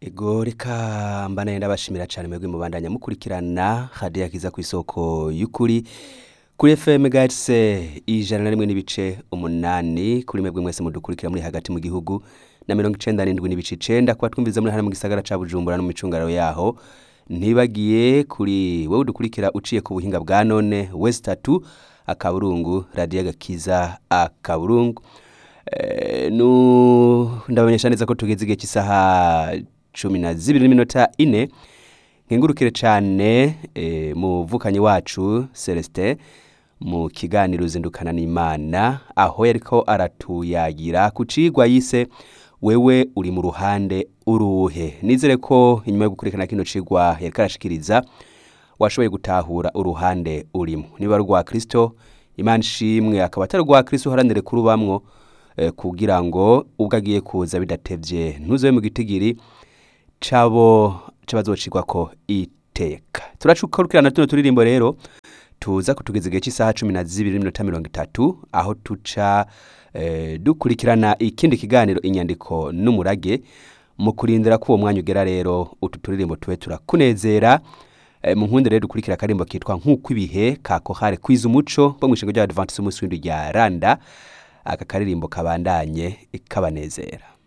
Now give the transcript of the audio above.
Ego reka mbana yenda bashimira cyane mwebwe mubandanya mukurikirana hadiya yakiza ku isoko y'ukuri kuri FM Gatse ijana na rimwe n'ibice umunani kuri mwebwe mwese mudukurikira muri hagati mu gihugu na mirongo icenda n'indwi n'ibice icenda kuba twumviza muri hano mu gisagara ca Bujumbura no mu micungararo yaho ntibagiye kuri wewe udukurikira uciye ku buhinga bwa none West 3 akaburungu radio gakiza akaburungu Eh, nu ndabamenyesha neza ko tugeze igihe cy'isaha cumi na zibiri n'iminota ine nkengurukire cyane eh, muvukanyi wacu Celestin mu kiganiro uzindukana n'Imana aho yariko aratuyagira ku cigwa yise wewe uri mu ruhande uruhe nizere ko inyuma yo gukurikirana kino cigwa yariko arashikiriza washoboye gutahura uruhande urimo niba ari urwa Kristo Imana ishimwe akaba atari urwa Kristo uharanire kurubamwo eh, kugira ngo ubwo agiye kuza bidatevye ntuzobe mu gitigiri cabo c'abazocigwako iteka turacukurikirana tuno turirimbo rero tuza kutugeza igihe cy'isaha cumi na zibiri n'iminota mirongo itatu aho tuca eh, dukurikirana ikindi kiganiro inyandiko n'umurage mu kurindira ko uwo mwanya ugera rero utu turirimbo tube turakunezera Eh, mu nkunde rero dukurikira akarimbo kitwa nk'uko ibihe kako hare kwiza umuco bo mw'ishingo ry'abadventiste umunsi w'indwi rya randa aka karirimbo kabandanye kabanezera